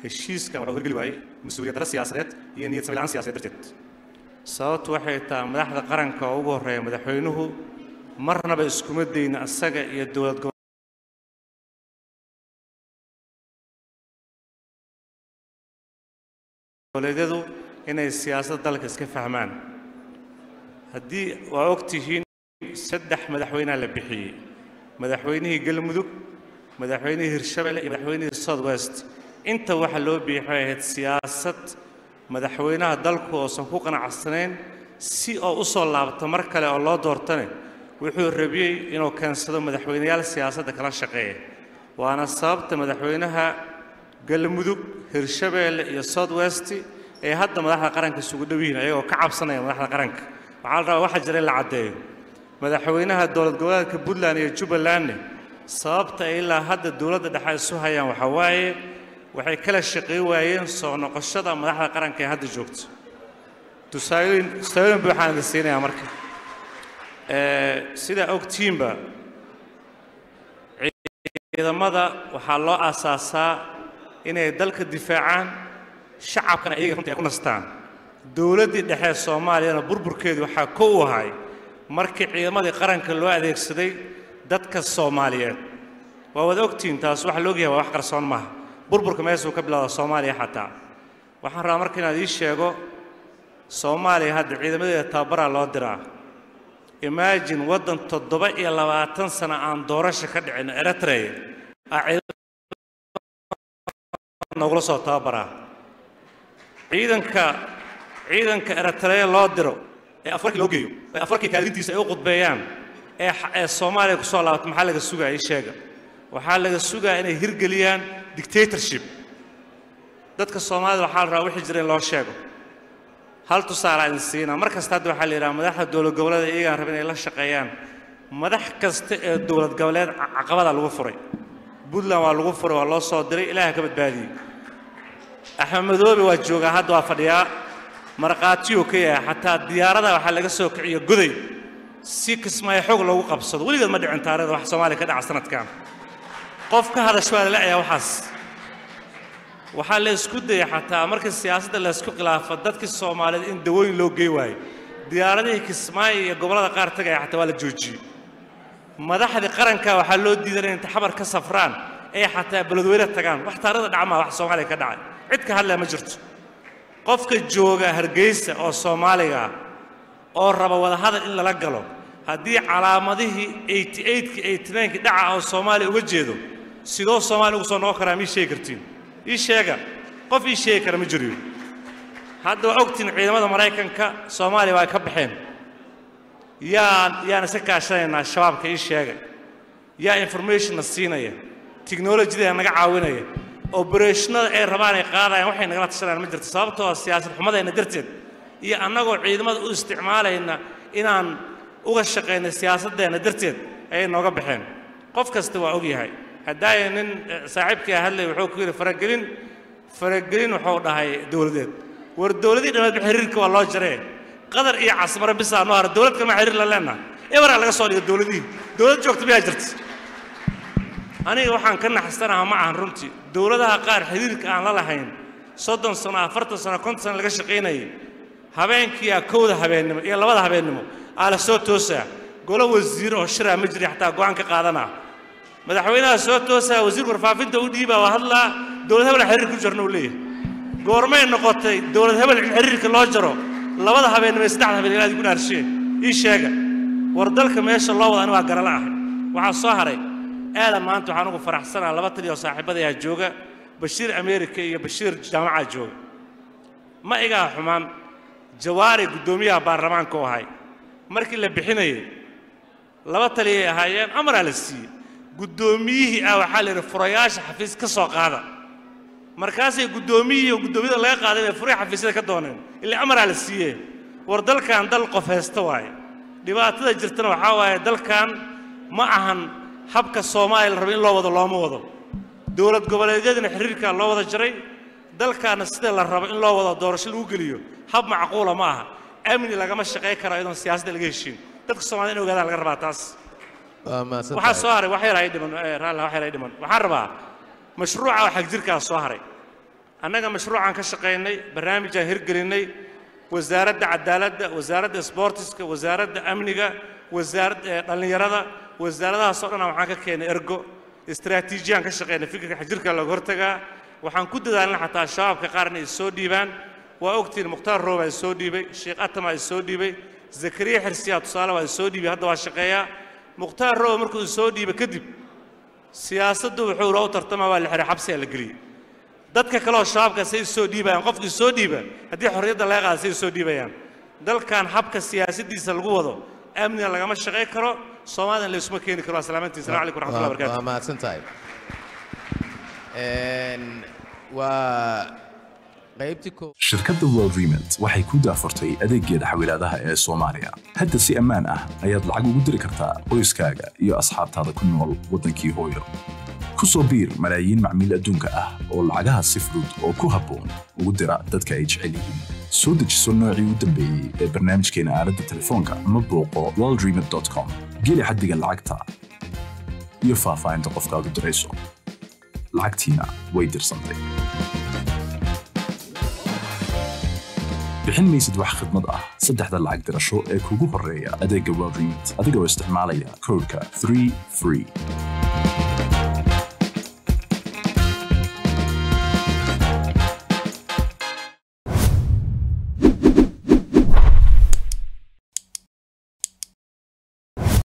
heshiiskan waxaa horgeli waayey mas-uuliyad darro siyaasadeed iyo niyad sami la'aan siyaasadeed darteed sababtu waxay tahay madaxda qaranka oo ugu horreeya madaxweynuhu marnaba iskuma dayna asaga iyo dowlad goboleedyadu inay siyaasadda dalka iska fahmaan haddii waa og tihiin saddex madaxweynea la bixiyey madaxweynihii galmudug madaxweynihii hirshabelle iyo madaxweynihii south west inta waxa loo biixay waxay ahayd siyaasad madaxweynaha dalku oosan ku qanacsanayn si oo u soo laabto mar kale oo loo doortane wuxuu rabiyey inuu keensado madaxweyneyaal siyaasadda kala shaqeeya waana sababta madaxweynaha galmudug hirshabeelle iyo south west ay hadda madaxda qaranka isugu dhow yihiin ayagoo ka cabsanaya madaxda qaranka waxaa la rabaa waxaa jira in la caddeeyo madaxweynaha dowlad goboleedka puntland iyo jubbalandne sababta ay ilaa hadda dowladda dhexe isu hayaan waxaa waaye waxay kala shaqayn waayeen soo noqoshada madaxda qaranka ee hadda joogto tusaalooyin tusaalooyin buuxaan idin siinayaa marka sidaa ogtiinba ciidamada waxaa loo aasaasaa inay dalka difaacaan shacabkana iyaga runtii ay ku nastaan dowladdii dhexe ee soomaaliyana burburkeedu waxaa ko u ahay markii ciidamadii qaranka loo adeegsaday dadka soomaaliyeed waa wada ogtihiin taas waxa laogyahay waa wax qarsoon maaha burburka meesuu ka bilowda soomaaliya xataa waxaan rabaa marka inaad ii sheego soomaaliya hadda ciidamadeeda tababaraa loo diraa imaajin waddan toddoba iyo labaatan sano aan doorasho ka dhicin eritrea nogula soo tababaraa ciidanka ciidanka eritrea loo diro ee afarkii loo geeyo ee afarkii kaadintiisa ay u qudbeeyaan ee ee soomaaliya ku soo laabato maxaa laga sugaa ii sheega waxaa laga sugaa inay hirgeliyaan dictatorship dadka soomaalida waxaa la rabaa wixii jira in loo sheego hal tusaale aan siinaa mar kasta hadda waxaa la yidhaha madaxda dowlad goboleeda iyagaan raba inay la shaqeeyaan madax kasta ee dowlad goboleed caqabada lagu furay puntland waa lagu furay waa loo soo diray ilaaha ka badbaadiyey axmed madoobe waa joogaa hadda waa fadhiyaa markhaatiyuu ka yahay xataa diyaarada waxaa laga soo kiciyo goday si kismaayo xoog loogu qabsado weligeed ma dhicin taarikhda wax soomaaliya ka dhaca sanadkan qof ka hadasho waa lala ayaa waxaas waxaa la isku dayay xataa markii siyaasadda la isku khilaafo dadkii soomaaliyeed in dawooyin loo gey waayo diyaaradihii kismaayo iyo gobollada qaar tagaya xataa waa la joojiyey madaxdii qaranka waxaa loo diidan inay taxabar ka safraan ee xataa beledweyne tagaan wax taarikhda dhacmaa wax soomaaliya ka dhacay cid ka hadlaya ma jirto qofka jooga hargeysa oo soomaaliga ah oo raba wadahadal in lala galo haddii calaamadihii eighty eightkii eighty ninekii dhaca oo soomaaliya uga jeedo sidoo soomaaliya ugu soo noqon karaa ma ii sheegi kartiin ii sheega qof ii sheegi kara ma jiriyo hadda waa ogtiin ciidamada maraykanka soomaaliya waa ay ka baxeen yaan yaan iska kaashanaynaa shabaabka ii sheega yaa informationna siinaya tiknolojiyada naga caawinaya obereshnada ay rabaan ay qaadayaan waxay nagala tashanayaan ma jirto sababtoo ah siyaasad xumadayna darteed iyo annagoo ciidamada u isticmaalayna inaan uga shaqayna siyaasaddeena darteed ayay nooga baxeen qof kasta waa og yahay haddaaya nin saaxiibkii hadlay wuxuu ku yidhi faragelin faragelin wuxuu dhahay dowladeed war dowladii dhammeedba xiriirka waa loo jaree qadar iyo casmaro bisaa noo hara dowlad kalma xiriir la leenaha ebaraa laga soo dhiga dowladihii dowlad joogta miyaa jirta aniga waxaan ka naxsanaha ma ahan runtii dowladaha qaar xiriirka aan la lahayn soddon sano afartan sano konton sano laga shaqaynayay habeenkiiyaa kowda habeennimo iyo labada habeennimo aa la soo toosaa golo wasiir oo shiraa ma jiri xataa go'aan ka qaadanaa madaxweynaha soo toosaa wasiirka warfaafinta u dhiibaa waa hadlaa dowlad hebel xiriir ku jarna uu leeyahay goormay noqotay dowlad hebel in xiriirka loo jaro labada habeennimo iyo saddexda habeen ilaadi ku dhaarshee ii sheega war dalka meesha loo wada ani waa garala ahay waxaa soo haray aadan maanta waxaan ugu faraxsanaa laba taliya oo saaxiibadayaa jooga bashiir ameerika iyo bashiir jaamacaa jooga ma igaa xumaan jawaari guddoomiyaha baarlamaanka u ahay markii la bixinayay laba taliyay ahaayeen amaraa la siiyey guddoomiyihii ah waxaa la yidhi furayaasha xafiis ka soo qaada markaasay guddoomiyihii oo guddoomiyada laga qaaday bay furay xafiisyada ka dooneen ilaa amaraa la siiyee war dalkan dal qof haysta waaye dhibaatada jirtana waxaa waaye dalkan ma ahan habka soomaaliya la rabo in loo wado looma wado dowlad goboleedyadina xiriirkaa loo wada jaray dalkaana sida la rabo in loo wado doorasho lagu geliyo hab macquula ma aha amni lagama shaqayn karo iyadoon siyaasadda laga heshiin dadka soomaalida in ogaadaan laga rabaa taas waxaa soo haray wax yar ay dhiman raalli wax yar ay dhiman waxaan rabaa mashruuca oo xagjirkaa soo haray annaga mashruucaan ka shaqaynay barnaamijaan hirgelinnay wasaaradda cadaaladda wasaaradda sboortiska wasaaradda amniga wasaaradda dhallinyarada wasaaradahaasoo dhan waxaan ka keenay ergo istaraatiijiyaan ka shaqaynay fikirka xajirka looga hortagaa waxaan ku dadaalnay xataa shabaabka qaar inay soo dhiibaan waa ogtiin mukhtaar rooba is soo dhiibay sheekh atama is soo dhiibay zakariya xirsiyaa tusaale waa is soo dhiibay hadda waa shaqeeyaa mukhtaar rooba markuu is soo dhiibay kadib siyaasaddu wuxuu loo tartama waa la xiray xabsiyaa la geliyey dadka kaleoo shabaabka say soo dhiibayaan qofkii soo dhiiba haddii xorriyadda laga qaada say soo dhiibayaan dalkan habka siyaasaddiisa lagu wado amniga lagama shaqayn karo soomaalina laysuma keeni karo asalaamantii salamu calaykum raxmatullahi waa barakaatu mahadsan tahay Een, waa qaybtii koo shirkadda world remit waxay ku daafurtay adeeggeeda xawilaadaha ee soomaaliya hadda si ammaan ah ayaad lacag ugu diri kartaa qoyskaaga iyo asxaabtaada ku nool waddankii hooyo ku soo biir malaayiin macmiil adduunka ah oo lacagaha si fudud oo ku habboon ugu dira dadka ay jecel yihiin soo dejiso noocii u dambeeyey ee barnaamijkeena aaladda telefoonka ama booqo worldremit.com geli xaddiga lacagta iyo faahfaahinta qofkaad u dirayso lacagtiina way dirsantay bixin maysid wax khidmad ah saddexda lacag dirasho ee kugu horreeya adeegga world remit adigoo isticmaalaya koodhka 3 free